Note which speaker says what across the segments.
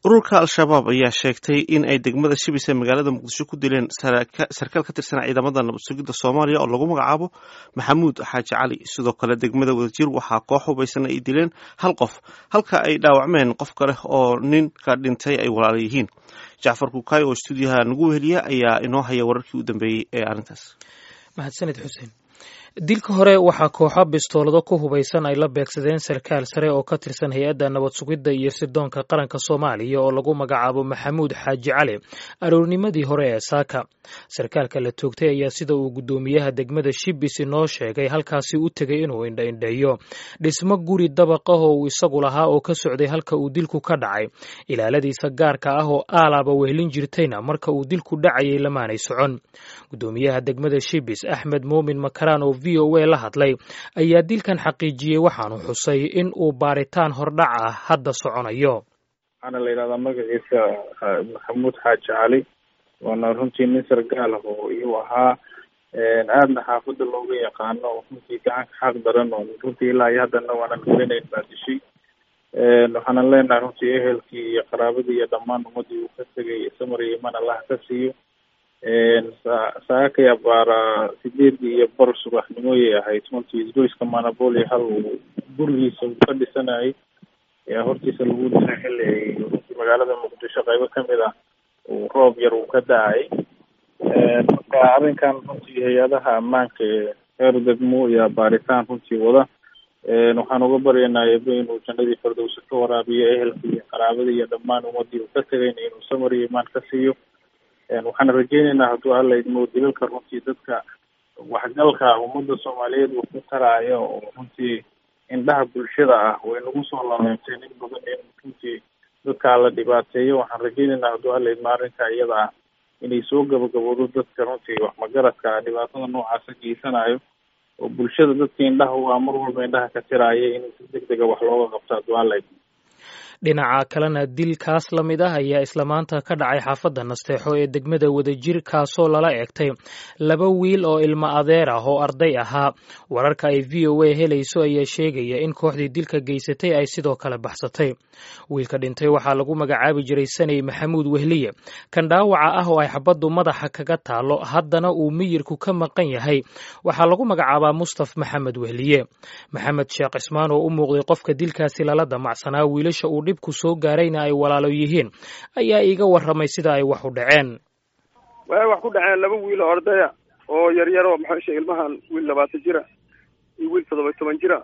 Speaker 1: ururka al-shabaab ayaa sheegtay in ay degmada shibis ee magaalada muqdisho ku dileen sarkaal ka tirsan ciidamada nabad sugidda soomaaliya oo lagu magacaabo maxamuud xaaji cali sidoo kale degmada wadajir waxaa koox hubaysan ay dileen hal qof halka ay dhaawacmeen qof kale oo ninka dhintay ay walaala yihiin jacfar kukaay oo stuudiyaha nagu weheliya ayaa inoo haya wararkii u dambeeyey ee arrintaas
Speaker 2: mahadsanid xuseen dilka hore waxaa kooxo bistoolado ku hubaysan ay la beegsadeen sarkaal sare oo ka tirsan hay-adda nabad sugidda iyo sirdoonka qaranka soomaaliya oo lagu magacaabo maxamuud xaaji cali aroornimadii hore ee saaka sarkaalka la toogtay ayaa sida uu guddoomiyaha degmada shibis inoo sheegay halkaasi u tegay inuu indhaindheeyo dhismo guri dabaqah oo uu isagu lahaa oo ka socday halka uu dilku ka dhacay ilaaladiisa gaarka ah oo aalaaba wehlin jirtayna marka uu dilku dhacayay lamaanay socon guddoomiyaha degmada shibis axmed muumin makaraan oo v o a la hadlay ayaa dilkan xaqiijiyey waxaanu xusay in uu baaritaan hordhac ah hadda soconayo
Speaker 3: waxaana la yidhahdaa magaciisa maxamuud xaaji cali waana runtii nin sargaal ah oo iyuu ahaa aadna xaafadda looga yaqaano runtii gacanka xaq daran oo runtii ilaa iyo haddana waanan garanayn baa dishay waxaanan leenahay runtii ehelkii iyo qaraabadii iyo dhammaan ummadii uu ka tegay samar iyo iman allah ka siiyo saakaya baara sideedii iyo bar subaxnimoyay ahayd runtii isgoyska manaboli hal uu gurigiisa uu ka dhisanayay ayaa hortiisa lagu dilay xilli ay runtii magaalada muqdisho qaybo kamid ah uu roob yar uu ka da-ay marka arrinkan runtii hay-adaha ammaanka ee heer degmo iyo baaritaan runtii wada waxaan uga baryaynaa ebe inuu jannadii firdowsi ka waraabiyo ehelkii iyo qaraabadii iyo dhammaan ummadii uu ka tegayna inuu samar iyo imaan ka siiyo waxaan rajeyneynaa hadduu alla idmo dilalka runtii dadka waxgalka ummadda soomaaliyeed uu ku taraayo oo runtii indhaha bulshada ah way nagu soo laleentay in badan in runtii dadkaa la dhibaateeyo waxaan rajeyneynaa hadduu alla idmo arrinka iyada ah inay soo gabagaboodo dadka runtii wax magaradka dhibaatada noocaasa geysanayo oo bulshada dadka indhaha u ah mar walba indhaha ka tiraaya in si deg dega wax looga qabto hadduu alla idmo
Speaker 2: dhinaca kalena dilkaas la mid ah ayaa isla maanta ka dhacay xaafadda nasteexo ee degmada wadajir kaasoo lala eegtay laba wiil oo ilmo adeer ah oo arday ahaa wararka ay v o a helayso ayaa sheegaya in kooxdii dilka geysatay ay sidoo kale baxsatay wiilka dhintay waxaa lagu magacaabi jiray saney maxamuud wehliye kan dhaawaca ah oo ay xabaddu madaxa kaga taalo haddana uu miyirku ka maqan yahay waxaa lagu magacaabaa mustaf maxamed wehliye maxamed sheekh cismaan oo u muuqday qofka dilkaasi lala damacsanaa wiilasha uu ku soo gaarayna ay walaalo yihiin ayaa iiga warramay sida ay wax u dhaceen
Speaker 4: way wax ku dhaceen laba wiil oo ordaya oo yaryaroo maxaa sheegay ilmahan wiil labaatan jira iyo wiil toddoba toban jira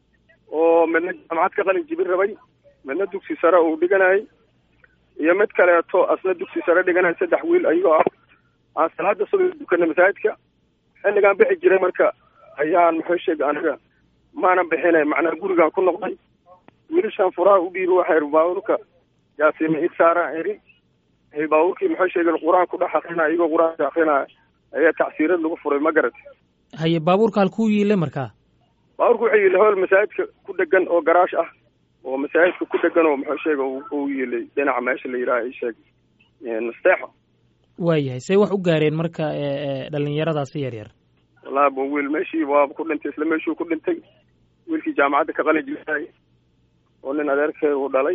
Speaker 4: oo midna jaamacad ka qalin jibin rabay midna dugsi sare uu dhiganayay iyo mid kaleeto asna dugsi sare dhiganaya saddex wiil ayagoo ah aan salaada suba dukana masaajidka xilligaan bixi jiray marka ayaan maxaa sheegay aniga maanan bixinay macnaa gurigaan ku noqday wiilashaan furaha u dhiibi waxay baabuurka yaasiima id saaraan eri baabuurkii maxaa sheegay qur-aan ku dhex akrinaya iyagoo qur-aanka akrinaya ayaa tacsiirad lagu furay ma garat
Speaker 2: haye baabuurka halkuu yiile markaa
Speaker 4: baabuurka wuxuu yiilay howl masaajidka ku dhegan oo garaash ah oo masaajidka ku dhegan oo maxaa sheega uu yiilay dhinaca meesha la yidhaha i sheeg nasteexo
Speaker 2: waayahay say wax u gaareen marka dhalinyaradaasi yar yar
Speaker 4: wallahi ba wiil meeshii waaba ku dhintay isla meeshuu ku dhintay wiilkii jaamacadda ka qalin jiray oo nin adeerkeed uu dhalay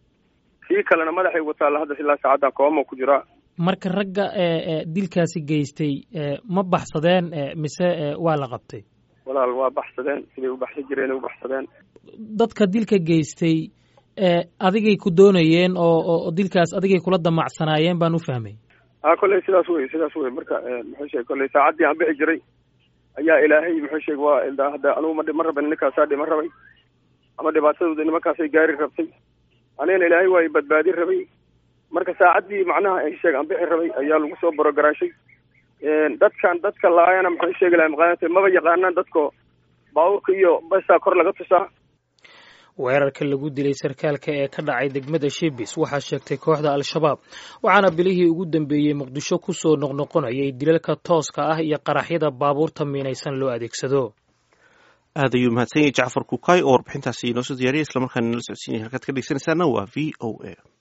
Speaker 4: kii kalena madaxay wataalla hadda ilaa saacaddan kooma ku jiraa
Speaker 2: marka ragga dilkaasi geystay ma baxsadeen mise waa la qabtay
Speaker 4: walaal waa baxsadeen siday u baxsan jireen u baxsadeen
Speaker 2: dadka dilka geystay adigay ku doonayeen oo oo dilkaas adigay kula damacsanaayeen baan u fahmay
Speaker 4: a kolley sidaas wey sidaas wey marka muxuu sheegay kolley saacaddii aan bixi jiray ayaa ilaahay muxuu sheegay waa hadda anugu ma dhima rabin ninkaasaa dhima rabay ama dhibaatadooda nimankaasay gaari rabtay anigana ilaahay waa i badbaadin rabay marka saacaddii macnaha ay sheeg aan bixi rabay ayaa lagu soo borogaraashay dadkan dadka laayana maxay sheegi lahay maqaanata maba yaqaanaan dadko baabuurka iyo basaa kor laga tusaa
Speaker 2: weerarka lagu dilay sarkaalka ee ka dhacay degmada shibis waxaa sheegtay kooxda al-shabaab waxaana bilihii ugu dambeeyey muqdisho ku soo noqnoqonayay dilalka tooska ah iyo qaraxyada baabuurta miinaysan loo adeegsado
Speaker 1: aad ayuu mahadsan yahay jacfar kukaay oo warbixintaasi inoo soo diyaariyay islamarkaana nala socodsiinaya halkaad ka dhegeysanaysaana waa v o a